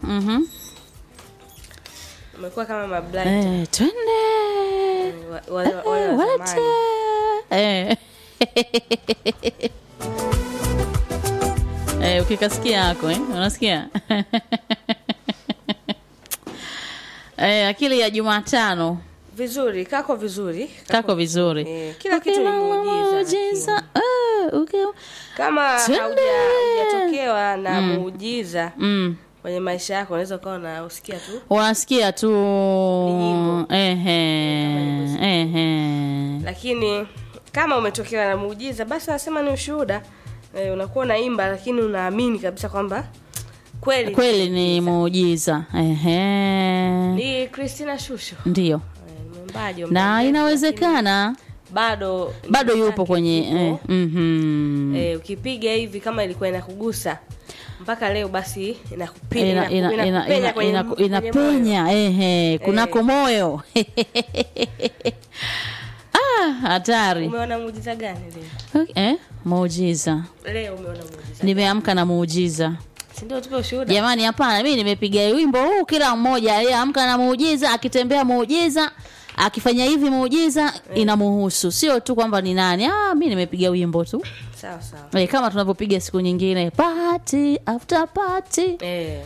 Mhm. umekuwa kama mablind Eh, twende wa- wale Eh, wale wa walete. zamani. Eh. Eh, ukikasikia hako eh? unasikia eh, akili ya Jumatano vizuri kako vizuri kako vizuri Eh, kila kitu ni muujiza, muujiza. Eh, uki- kama Twende. hauja- hujatokewa na muujiza mm. kwenye maisha yako unaweza ukawa unausikia tu unasikia tu nyimbo. ehe, ehe. lakini kama umetokewa na muujiza basi anasema ni ushuhuda e, unakuwa unaimba lakini unaamini kabisa kwamba kweli kweli ni muujiza ehe. ni Christina Shusho ndio Eh, ni mwimbaji wa muda na mrefu, inawezekana lakini bado bado nyimbo yupo zake kwenye zipo. eh, mhm. Eh, ukipiga hivi kama ilikuwa inakugusa mpaka leo basi inakupenya Ina- ina- ina- inakupenya ina- kwenye- ina- kwenye moyo. inapenya ehe, kunako moyo Ah, hatari umeona muujiza gani leo eh, muujiza leo umeona muujiza nimeamka na muujiza si ndio tupe ushuhuda jamani hapana mi nimepiga wimbo huu kila mmoja aliyeamka na muujiza akitembea muujiza akifanya hivi muujiza inamuhusu sio tu kwamba ni nani ah, mi nimepiga wimbo tu sawa sawa e, kama tunavyopiga siku nyingine party after party eh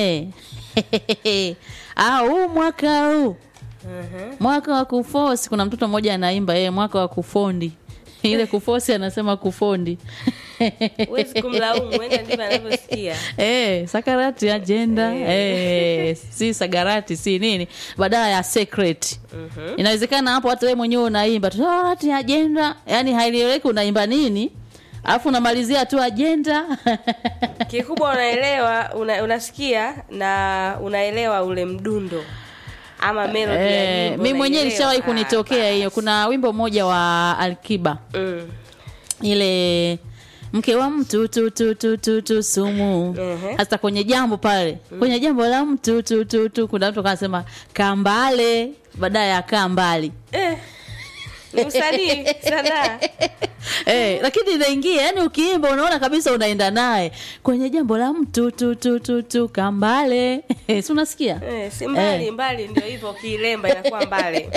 e. au mwaka huu mhm. mwaka wa kufosi kuna mtoto mmoja anaimba e, mwaka wa kufondi ile kufosi anasema kufondi huwezi kumlaumu wenda ndivyo anavyosikia Eh, sakarati ajenda eh, si sagarati si nini badala ya secret inawezekana hapo hata wewe mwenyewe unaimba tu sakarati ajenda yani haieleweki unaimba nini alafu unamalizia tu ajenda kikubwa unaelewa una, unasikia na unaelewa ule mdundo ama melody ya eh, nyimbo mi mwenyewe unaielewa. ilishawahi Ah, kunitokea hiyo kuna wimbo mmoja wa alkiba mm. ile mke wa mtu tu tu tu tu tu sumu Ehe. hasa kwenye jambo pale kwenye jambo la mtu tu tu tu kuna mtu kanasema kambale baadaye ya kaa mbali eh, ni usanii sanaa eh, lakini inaingia yani ukiimba unaona kabisa unaenda naye kwenye jambo la mtu tu tu tu tu kambale si unasikia eh, si mbali Eh. mbali ndio hivyo ukiilemba inakuwa mbali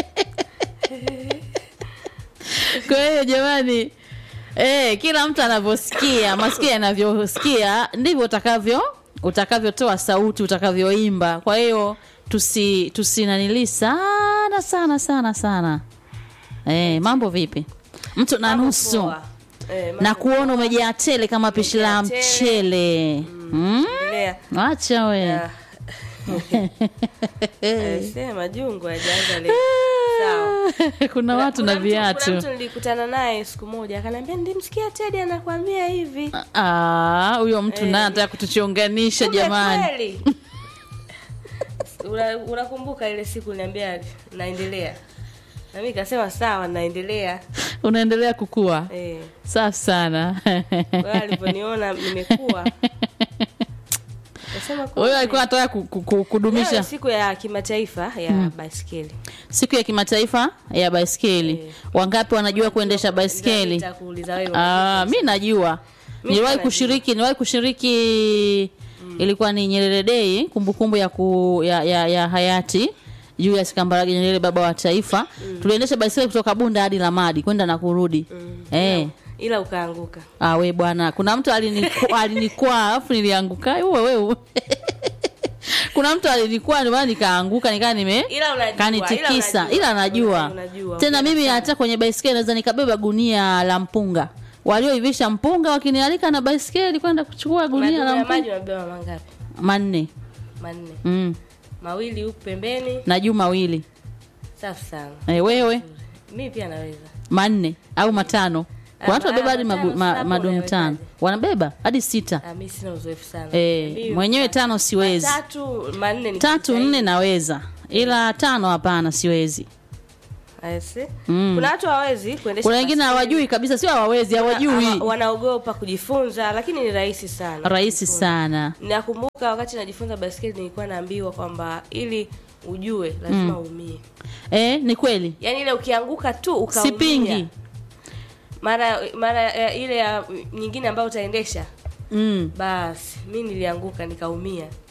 kwa hiyo jamani eh, kila mtu anavyosikia masikio yanavyosikia ndivyo utakavyo utakavyotoa sauti utakavyoimba kwa hiyo tusi tusinanili sana sana sana sana eh, mambo vipi mtu na Mambo nusu poa. Eh, mambo na kuona umejaa tele kama pishi la Umejaa tele. mchele mm? endelea. acha we Ah. Eh, sema jungu hajaanza leo sawa kuna watu na Kuna mtu- kuna viatu mtu nilikutana naye siku moja akaniambia ndimsikia Teddy anakuambia hivi Ah, huyo mtu Eh. naye anataka kutuchonganisha Kumbe jamani kweli. Una- unakumbuka ile siku niambia naendelea na mimi nikasema sawa naendelea unaendelea kukua eh safi sana wewe alivyoniona nimekuwa nasema huyo alikuwa anataka ku- ku- ku- kudumisha siku ya kimataifa ya baiskeli siku ya kimataifa ya baiskeli wangapi wanajua kuendesha baiskeli nitakuuliza wewe Ah, mi najua niliwahi najua. kushiriki niliwahi kushiriki ilikuwa ni Nyerere Day kumbukumbu ya, ku, ya, ya, ya hayati Julius Kambarage Nyerere baba wa taifa tuliendesha baiskeli kutoka Bunda hadi Lamadi kwenda na kurudi eh ila ukaanguka Ah, we bwana, kuna mtu aliniku- alinikwaa alafu nilianguka. Wewe wewe. kuna mtu alinikwaa ndio maana nikaanguka nikaa nime Ila unajua, kanitikisa ila unajua. ila najua. Una- unajua, Tena unajua mimi sana. hata kwenye baiskeli naweza nikabeba gunia la mpunga. Walioivisha mpunga wakinialika na baiskeli kwenda kuchukua gunia madumu la ya maji mpunga unabeba mangapi manne. manne Mm. mawili huku pembeni Na juu mawili. safi sana Eh, wewe mimi pia naweza manne au matano. Kuna watu Ah, wanabeba hadi matano, magu- ma- sasa madumu unawezaje? tano. Wanabeba hadi sita. Ah, mimi sina uzoefu sana Eh, Mimi mwenyewe ma- tano siwezi. matatu manne ni tatu kujitahidi. nne naweza ila tano hapana siwezi I see. Mm. kuna watu hawawezi kuendesha kuna wengine baiskeli. hawajui kabisa sio hawawezi Hawa- hawajui wanaogopa kujifunza lakini ni rahisi sana rahisi kujifunza. sana nakumbuka wakati najifunza baiskeli nilikuwa naambiwa kwamba ili ujue lazima uumie eh, ni kweli yaani ile ukianguka tu ukaumia sipingi mara mara ya, ile ya nyingine ambayo utaendesha mm. basi mi nilianguka nikaumia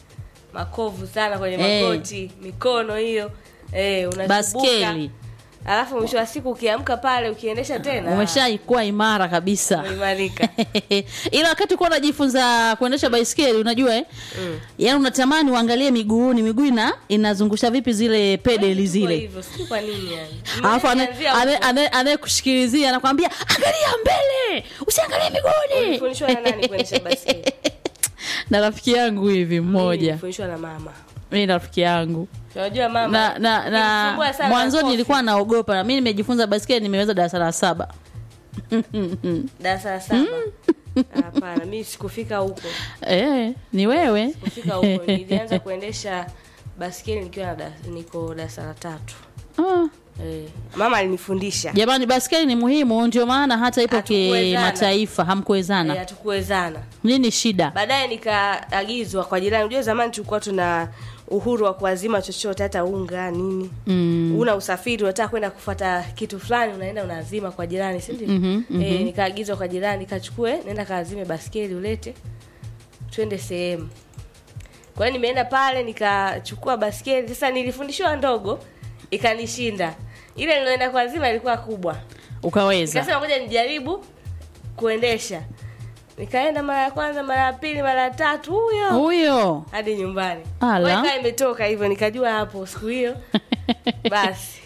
makovu sana kwenye Eh. magoti mikono hiyo eh, unachubuka. baskeli alafu mwisho wa siku ukiamka pale ukiendesha tena umeshaikuwa imara kabisa umeimarika ila wakati kuwa unajifunza kuendesha baiskeli unajua eh? Mm. yaani unatamani uangalie miguuni miguu ina inazungusha vipi zile pedeli Kwa zile hivyo sijui kwa nini yani alafu ane- Nimeanzia ane- huko. ane- anayekushikilizia anakwambia angalia mbele usiangalie miguuni Ulifundishwa na nani kuendesha baiskeli na rafiki yangu hivi mmoja Nilifundishwa na mama mi na rafiki yangu unajua mama na na, nilisumbua na sana mwanzoni kofi. nilikuwa naogopa na mi nimejifunza baiskeli nimeweza darasa la saba darasa la saba hapana mi sikufika huko eh, ni wewe kufika huko nilianza kuendesha baskeli nikiwa na da- niko darasa la tatu ah. eh, mama alinifundisha jamani baskeli ni muhimu ndio maana hata ipo Hatukuwezana. kimataifa Eh, hamkuwezana hatukuwezana nini shida baadaye nikaagizwa kwa jirani unajua zamani tulikuwa tuna uhuru wa kuazima chochote hata unga nini mm. una usafiri unataka kwenda kufuata kitu fulani unaenda unaazima kwa jirani si ndio Mhm, mhm. eh, nikaagizwa kwa jirani kachukue nenda kaazime baskeli ulete twende sehemu kwa hiyo nimeenda pale nikachukua baskeli sasa nilifundishiwa ndogo ikanishinda ile niloenda kuazima ilikuwa kubwa ukaweza nikasema ngoja nijaribu kuendesha nikaenda mara ya kwanza mara ya pili mara ya tatu huyo huyo hadi nyumbani Ala. Kwa hiyo ikawa imetoka hivyo nikajua hapo siku hiyo basi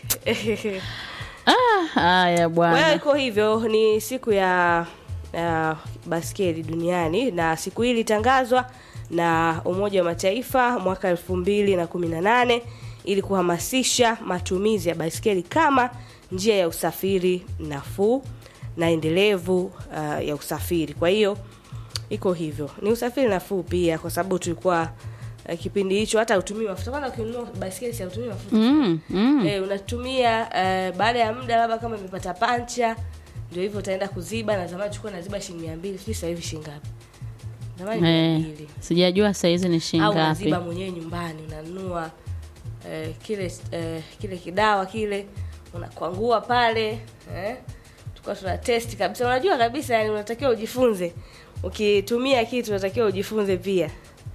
Ah, haya kwa hiyo bwana iko hivyo ni siku ya, ya baskeli duniani na siku hii ilitangazwa na umoja wa mataifa mwaka elfu mbili na kumi na nane ili kuhamasisha matumizi ya baiskeli kama njia ya usafiri nafuu na endelevu uh, ya usafiri kwa hiyo iko hivyo ni usafiri nafuu pia kwa sababu tulikuwa uh, kipindi hicho hata utumii mafuta kwanza ukinunua baiskeli si hautumii mafuta mm, mm. eh, unatumia eh, baada ya muda labda kama imepata pancha ndio hivyo utaenda kuziba na zamani tulikuwa naziba shilingi mia mbili sijui sasa hivi shilingi ngapi zamani mia Eh, mbili sijajua saizi ni au shilingi ngapi unaziba mwenyewe nyumbani unanunua eh, kile eh, kile kidawa kile unakwangua pale eh, tulikuwa tuna test kabisa unajua kabisa yani unatakiwa ujifunze ukitumia kitu unatakiwa ujifunze pia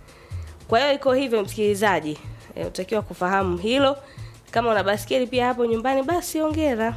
kwa hiyo iko hivyo msikilizaji e, utakiwa kufahamu hilo kama una baskeli pia hapo nyumbani basi ongera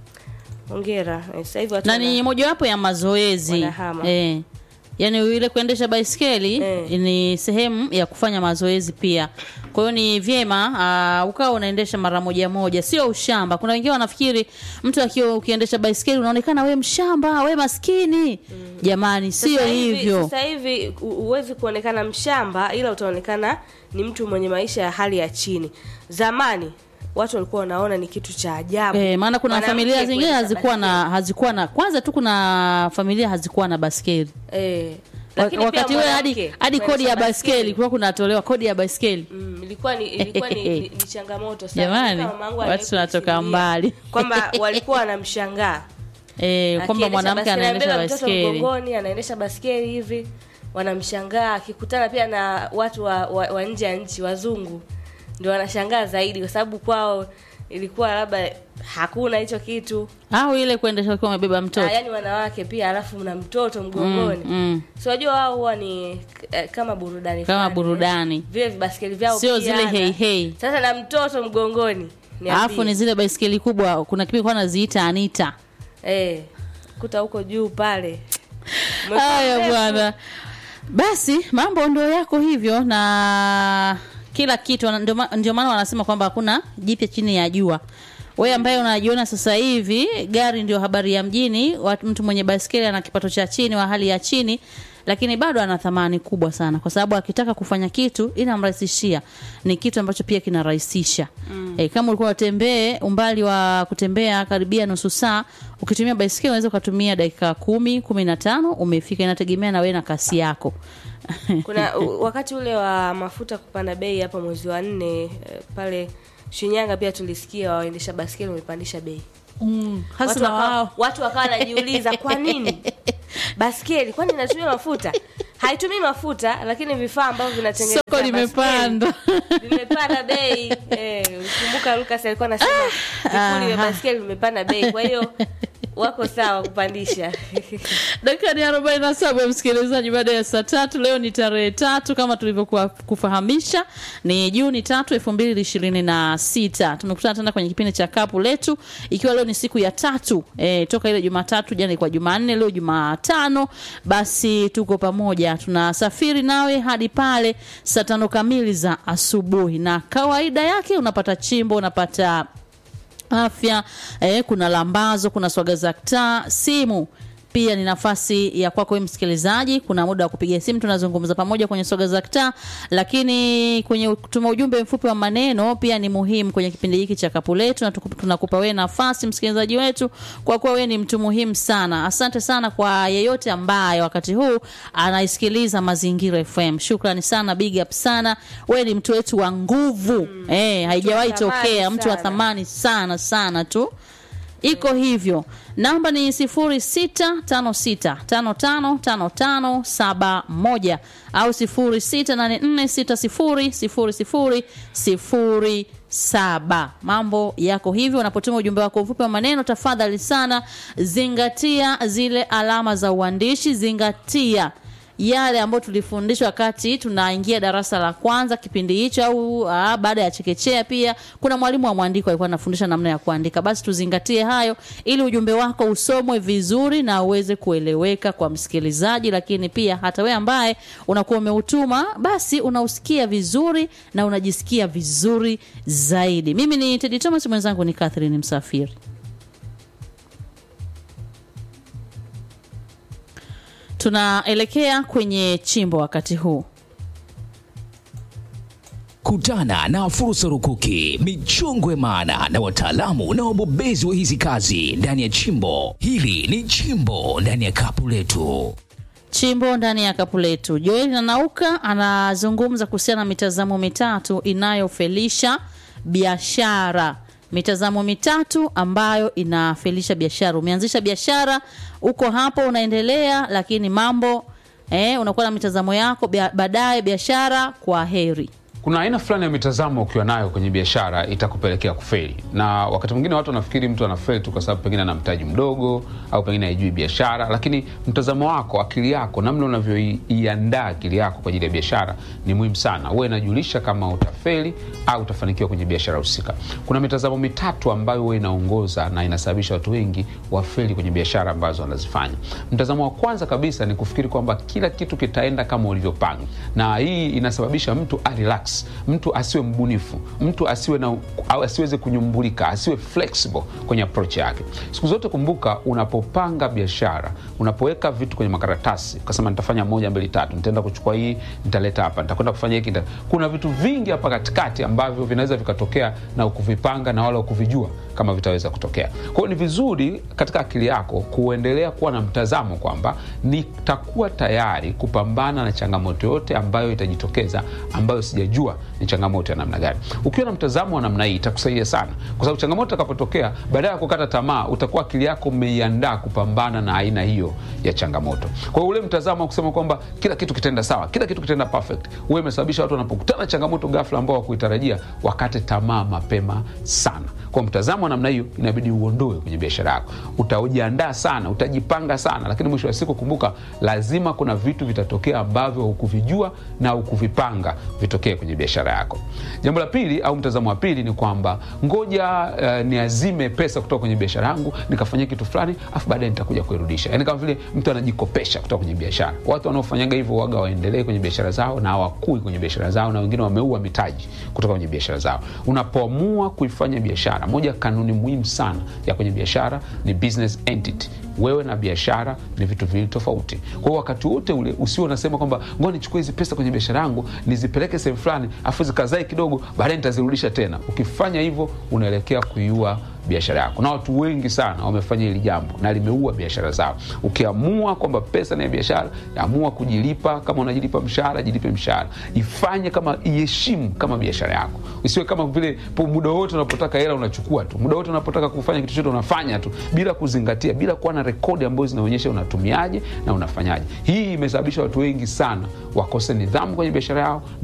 ongera Eh, sasa hivi watu na wana- ni mojawapo ya mazoezi Wanahama. eh. yaani ile kuendesha baiskeli Eh. ni sehemu ya kufanya mazoezi pia kwa hiyo ni vyema uh, ukawa unaendesha mara moja moja sio ushamba kuna wengine wanafikiri mtu akiwa ukiendesha baiskeli unaonekana we mshamba we maskini jamani sio Sasa hivi- hivyo Sasa hivi hu- huwezi kuonekana mshamba, ila utaonekana ni mtu mwenye maisha ya hali ya chini. Zamani watu walikuwa wanaona ni kitu cha ajabu. Eh, maana kuna Mwanamke familia zingine kuendesha hazikuwa na hazikuwa na kwanza tu kuna familia hazikuwa na baskeli eh, lakini pia wakati ule hadi mwanamke hadi kodi kuendesha ya baskeli kulikuwa kunatolewa kodi ya baskeli Mm, ilikuwa ni ilikuwa ni, ni, ni changamoto sana. Jamani, Kama mamangu watu aliwahi tunatoka kunisimulia mbali. kwamba walikuwa wanamshangaa eh, kwamba Akiendesha mwanamke baskeli, anaendesha anabeba mtoto baiskeli mgongoni anaendesha baskeli hivi wanamshangaa akikutana pia na watu wa, wa, wa nje ya nchi wazungu ndio wanashangaa zaidi kwa sababu kwao ilikuwa labda hakuna hicho kitu au ile kuendesha ukiwa umebeba ah, mtoto yani wanawake pia alafu mna mtoto mgongoni mm. si wajua wao huwa ni eh, kama burudani kama fulani, burudani eh. vile vibaskeli vyao sio pia zile na- hei hei sasa na mtoto mgongoni niambie. alafu ni zile baiskeli kubwa kuna kipindi kwa naziita anita eh, kuta huko juu pale haya Mrefu. bwana basi mambo ndo yako hivyo na kila kitu wana- ndio ma- ndio maana wanasema kwamba hakuna jipya chini ya jua we ambaye unajiona sasa hivi gari ndio habari ya mjini watu, mtu mwenye baiskeli ana kipato cha chini wa hali ya chini lakini bado ana thamani kubwa sana kwa sababu akitaka kufanya kitu inamrahisishia ni kitu ambacho pia kinarahisisha mm. e, kama ulikuwa utembee umbali wa kutembea karibia nusu saa ukitumia baiskeli unaweza ukatumia dakika kumi kumi na tano umefika inategemea na wewe na kasi yako kuna u- wakati ule wa mafuta kupanda bei hapa mwezi wa nne eh, pale Shinyanga pia tulisikia waendesha baskeli wamepandisha bei. mm, Watu hasa na wakawa, wao watu wakawa wanajiuliza kwa nini baskeli, kwani inatumia mafuta? Haitumii mafuta, lakini vifaa ambavyo vinatengeneza soko baskeli limepanda vimepanda bei. Eh, ukumbuka Lucas alikuwa anasema vipuli vya aha. baskeli vimepanda bei. Kwa hiyo wako sawa kupandisha dakika ni arobaini na saba msikilizaji baada ya saa tatu leo ni tarehe tatu kama tulivyokuwa kufahamisha ni juni tatu elfu mbili ishirini na sita tumekutana tena kwenye kipindi cha kapu letu ikiwa leo ni siku ya tatu e, toka ile jumatatu jana ilikuwa jumanne leo jumatano basi tuko pamoja tunasafiri nawe hadi pale saa tano kamili za asubuhi na kawaida yake unapata chimbo unapata afya eh, kuna lambazo kuna swaga za taa simu pia ni nafasi ya kwako wewe msikilizaji kuna muda wa kupiga simu tunazungumza pamoja kwenye soga za kitaa lakini kwenye kutuma ujumbe mfupi wa maneno pia ni muhimu kwenye kipindi hiki cha kapu letu na tuku- tunakupa wewe nafasi msikilizaji wetu kwa kuwa wewe ni mtu muhimu sana asante sana kwa yeyote ambaye wakati huu anaisikiliza mazingira fm shukrani sana big up sana wewe ni mtu wetu wa nguvu mm. eh, haijawahi Mtu wa thamani tokea mtu wa sana. thamani sana sana tu iko hivyo namba ni 0656555571 au 0684600007 mambo yako hivyo unapotuma ujumbe wako mfupi wa maneno tafadhali sana zingatia zile alama za uandishi zingatia yale ambayo tulifundishwa wakati tunaingia darasa la kwanza kipindi hicho au aa, baada ya chekechea pia kuna mwalimu wa mwandiko alikuwa anafundisha namna ya kuandika basi tuzingatie hayo ili ujumbe wako usomwe vizuri na uweze kueleweka kwa msikilizaji lakini pia hata wewe ambaye unakuwa umeutuma basi unausikia vizuri na unajisikia vizuri zaidi mimi ni tedi thomas mwenzangu ni catherine msafiri tunaelekea kwenye chimbo wakati huu Kutana na fursa rukuki, michongwe maana na wataalamu na wabobezi wa hizi kazi ndani ya chimbo. Hili ni chimbo ndani ya kapu letu. chimbo ndani ya kapu letu joel nanauka anazungumza kuhusiana na mitazamo mitatu inayofelisha biashara mitazamo mitatu ambayo inafelisha biashara umeanzisha biashara uko hapo unaendelea lakini mambo eh, unakuwa na mitazamo yako bia- baadaye biashara kwa heri kuna aina fulani ya mitazamo ukiwa nayo kwenye biashara itakupelekea kufeli na wakati mwingine watu wanafikiri mtu anafeli tu kwa sababu pengine ana mtaji mdogo au pengine haijui biashara lakini mtazamo wako akili yako namna unavyoiandaa akili yako kwa ajili ya biashara ni muhimu sana huwa inajulisha kama utafeli au utafanikiwa kwenye biashara husika kuna mitazamo mitatu ambayo huwa inaongoza na inasababisha watu wengi wafeli kwenye biashara ambazo wanazifanya mtazamo wa kwanza kabisa ni kufikiri kwamba kila kitu kitaenda kama ulivyopanga na hii inasababisha mtu arelax mtu asiwe mbunifu mtu asiwe na au asiweze kunyumbulika asiwe flexible kwenye approach yake siku zote kumbuka unapopanga biashara unapoweka vitu kwenye makaratasi ukasema nitafanya moja mbili tatu nitaenda kuchukua hii nitaleta hapa nitakwenda kufanya hiki nita... kuna vitu vingi hapa katikati ambavyo vinaweza vikatokea na ukuvipanga na wala ukuvijua kama vitaweza kutokea kwa hiyo ni vizuri katika akili yako kuendelea kuwa na mtazamo kwamba nitakuwa tayari kupambana na changamoto yote ambayo itajitokeza ambayo sijajua ni changamoto ya namna gani ukiwa na mtazamo wa namna hii itakusaidia sana kwa sababu changamoto itakapotokea baadaye ya kukata tamaa utakuwa akili yako umeiandaa kupambana na aina hiyo ya changamoto kwa hiyo ule mtazamo wa kusema kwamba kila kitu kitaenda sawa kila kitu kitaenda perfect huwa imesababisha watu wanapokutana na changamoto ghafla ambao wakuitarajia wakate tamaa mapema sana kwa mtazamo wa namna hiyo inabidi uondoe kwenye biashara yako utajiandaa sana utajipanga sana lakini mwisho wa siku kumbuka lazima kuna vitu vitatokea ambavyo hukuvijua na hukuvipanga vitokee kwenye biashara yako jambo la pili au mtazamo wa pili ni kwamba ngoja uh, niazime pesa kutoka kwenye biashara yangu nikafanyia kitu fulani afu baadaye nitakuja kuirudisha yani kama vile mtu anajikopesha kutoka kwenye biashara watu wanaofanyaga hivyo waga waendelee kwenye biashara zao na hawakui kwenye biashara zao na wengine wameua mitaji kutoka kwenye biashara zao unapoamua kuifanya biashara moja ya kanuni muhimu sana ya kwenye biashara ni business entity wewe na biashara ni vitu viwili tofauti kwa hiyo wakati wote ule usio unasema kwamba ngoja nichukue hizi pesa kwenye biashara yangu nizipeleke sehemu fulani afu zikazae kidogo baadaye nitazirudisha tena ukifanya hivyo unaelekea kuiua biashara yako na watu wengi sana wamefanya hili jambo na limeua biashara zao ukiamua kwamba pesa ni ya biashara amua kujilipa kama unajilipa mshahara jilipe mshahara ifanye kama iheshimu kama biashara yako isiwe kama vile po muda wote unapotaka hela unachukua tu muda wote unapotaka kufanya kitu chote unafanya tu bila kuzingatia bila kuwa na rekodi ambazo zinaonyesha unatumiaje na unafanyaje hii imesababisha watu wengi sana wakose nidhamu kwenye biashara yao na wapo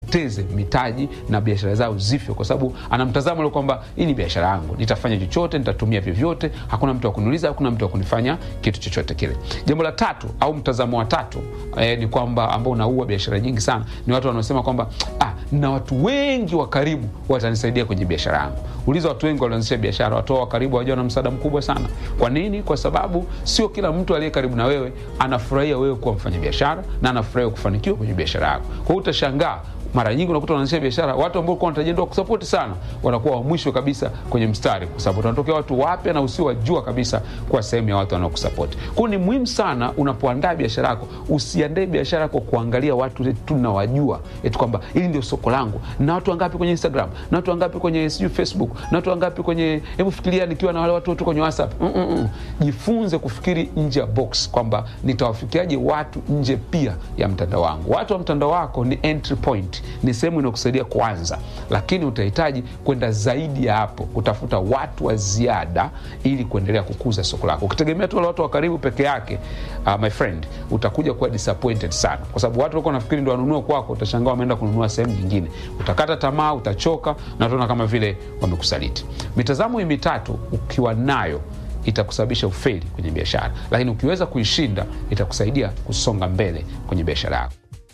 teze mitaji na biashara zao zifyo, kwa sababu ana mtazamo ule kwamba hii ni biashara yangu, nitafanya chochote, nitatumia vyovyote, hakuna mtu wa kuniuliza, hakuna mtu wa kunifanya kitu chochote kile. Jambo la tatu au mtazamo wa tatu eh, ni kwamba ambao unaua biashara nyingi sana ni watu wanaosema kwamba ah, na watu wengi wa karibu watanisaidia kwenye biashara yangu. Uliza watu wengi walioanzisha biashara, watu wao wa karibu hawajawa na msaada mkubwa sana. Kwa nini? Kwa sababu sio kila mtu aliye karibu na wewe anafurahia wewe kuwa mfanya biashara na anafurahia kufanikiwa kwenye biashara yako. Kwa hiyo utashangaa mara nyingi unakuta wanaanzisha biashara, watu ambao ulikuwa unatarajia ndio kusapoti sana wanakuwa wa mwisho kabisa kwenye mstari, kwa sababu wanatokea watu wapya na usiowajua kabisa kuwa sehemu ya watu wanaokusapoti. Kwa hiyo ni muhimu sana unapoandaa biashara yako, usiandae biashara yako kuangalia watu tu nawajua, eti kwamba hili ndio soko langu, na watu wangapi kwenye Instagram, na watu wangapi kwenye sijui Facebook, na watu wangapi kwenye, hebu fikiria nikiwa na wale watu wote kwenye WhatsApp. Mm -mm -mm. Jifunze kufikiri nje ya box kwamba nitawafikiaje watu nje pia ya mtandao wangu. Watu wa mtandao wako ni entry point ni sehemu inayokusaidia kuanza, lakini utahitaji kwenda zaidi ya hapo, kutafuta watu wa ziada ili kuendelea kukuza soko lako. Ukitegemea tu wale watu wa karibu peke yake, uh, my friend, utakuja kuwa disappointed sana, kwa sababu watu walikuwa nafikiri ndio wanunua kwako, utashangaa wameenda kununua sehemu nyingine, utakata tamaa, utachoka na utaona kama vile wamekusaliti. Mitazamo hii mitatu ukiwa nayo itakusababisha ufeli kwenye biashara, lakini ukiweza kuishinda itakusaidia kusonga mbele kwenye biashara yako.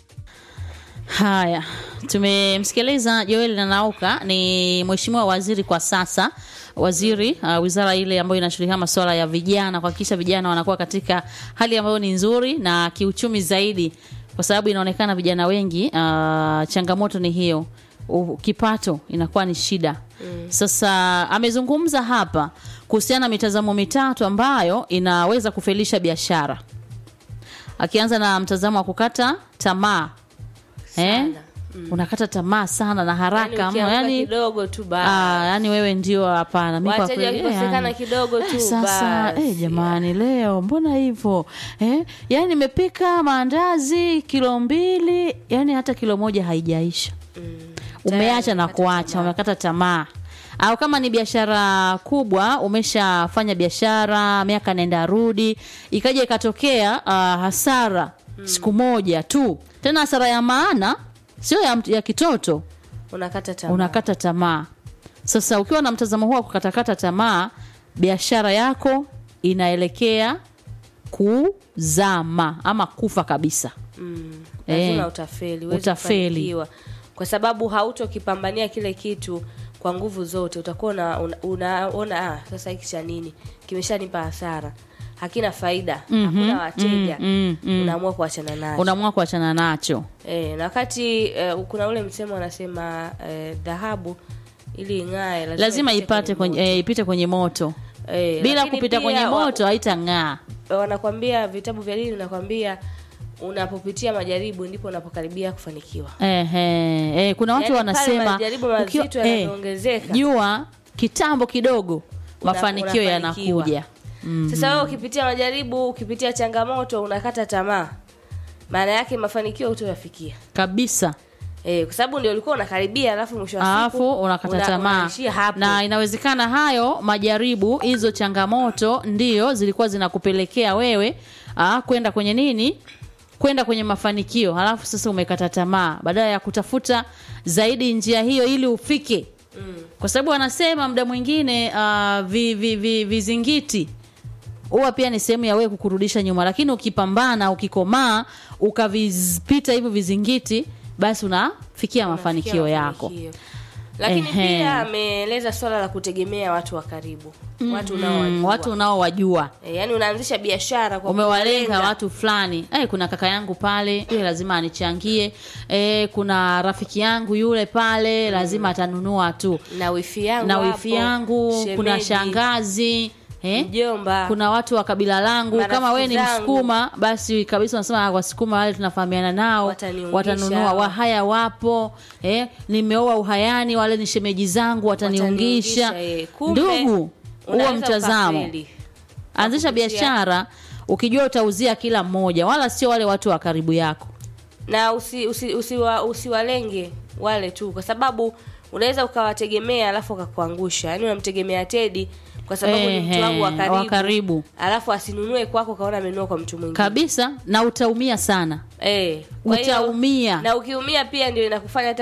Haya, tumemsikiliza Joel Nanauka, ni mheshimiwa waziri kwa sasa, waziri uh, wizara ile ambayo inashughulikia masuala ya vijana, kuhakikisha vijana wanakuwa katika hali ambayo ni nzuri na kiuchumi zaidi, kwa sababu inaonekana vijana wengi uh, changamoto ni hiyo u- kipato inakuwa ni shida mm. Sasa amezungumza hapa kuhusiana na mitazamo mitatu ambayo inaweza kufelisha biashara, akianza na mtazamo wa kukata tamaa eh? unakata tamaa sana na haraka mno, yani, yani, kidogo tu basi. ah, yani wewe ndio hapana mi kwa Wateja kweli, eh, wakikosekana yani. kidogo tu Eh, sasa basi. eh, jamani leo mbona hivyo eh? yani nimepika maandazi kilo mbili yani hata kilo moja haijaisha umeacha na umekata kuacha tamaa. umekata tamaa au kama ni biashara kubwa umeshafanya biashara miaka nenda rudi ikaja ikatokea uh, hasara siku moja tu tena hasara ya maana sio ya, ya kitoto unakata tamaa. unakata tamaa sasa ukiwa na mtazamo huo wa kukatakata tamaa biashara yako inaelekea kuzama ama kufa kabisa lazima Eh, utafeli huwezi utafeli. kufanikiwa. kwa sababu hautokipambania kile kitu kwa nguvu zote utakuwa una- una- unaona ah, sasa hiki cha nini kimeshanipa hasara hakina faida hakuna wateja mm, mm. unaamua kuachana nacho unaamua kuachana nacho eh, na wakati eh, kuna ule msemo wanasema eh, dhahabu ili ing'ae lazima ipate kwenye kwenye, eh, ipite kwenye moto moto. eh, bila lakini kupita pia kwenye wa- moto haitang'aa wanakwambia vitabu vya dini vinakwambia unapopitia majaribu ndipo unapokaribia kufanikiwa Ehe, eh, kuna watu Yaani pale wanasema majaribu mazito ukiwa- eh, yanavyoongezeka. jua kitambo kidogo Una- mafanikio unafanikiwa. yanakuja sasa wewe ukipitia majaribu ukipitia changamoto unakata tamaa maana yake mafanikio hutoyafikia kabisa eh, kwa sababu ndio ulikuwa unakaribia alafu mwisho wa siku alafu unakata una- tamaa unaishia hapo na inawezekana hayo majaribu hizo changamoto ndio zilikuwa zinakupelekea wewe ah, kwenda kwenye nini kwenda kwenye mafanikio halafu sasa umekata tamaa badala ya kutafuta zaidi njia hiyo ili ufike mm. kwa sababu wanasema muda mwingine uh, vi, vi, vi, vizingiti huwa pia ni sehemu ya wewe kukurudisha nyuma lakini ukipambana ukikomaa ukavipita hivyo vizingiti basi unafikia mafanikio Unafikia yako mafanikio. lakini Ehe. pia ameeleza swala la kutegemea watu wa karibu watu unaowajua mm, watu unaowajua e, yani unaanzisha biashara kwa umewalenga kuwalenga. watu fulani eh, kuna kaka yangu pale yule lazima anichangie eh, kuna rafiki yangu yule pale lazima atanunua tu na wifi yangu na hapo, wifi yangu kuna shemeji, shangazi eh? mjomba kuna watu wa kabila langu Marafiki kama wewe ni zangu. msukuma basi kabisa unasema "Ah, wasukuma wale tunafahamiana nao Wataniungisha. watanunua wahaya wapo eh, nimeoa uhayani wale ni shemeji zangu wataniungisha Wataniungisha, eh. Kumbe, ndugu huo unaweza mtazamo ukafeli. anzisha Kupitia- biashara ukijua utauzia kila mmoja wala sio wale watu wa karibu yako na usi, usi, usiwa, usiwalenge wale tu kwa sababu unaweza ukawategemea alafu akakuangusha yaani unamtegemea tedi kwa sababu ni mtu Ehe, wangu wa wa karibu, karibu. alafu asinunue kwako kaona amenunua kwa mtu mwingine kabisa na utaumia sana eh, kwa hiyo- utaumia na ukiumia pia ndio inakufanya hata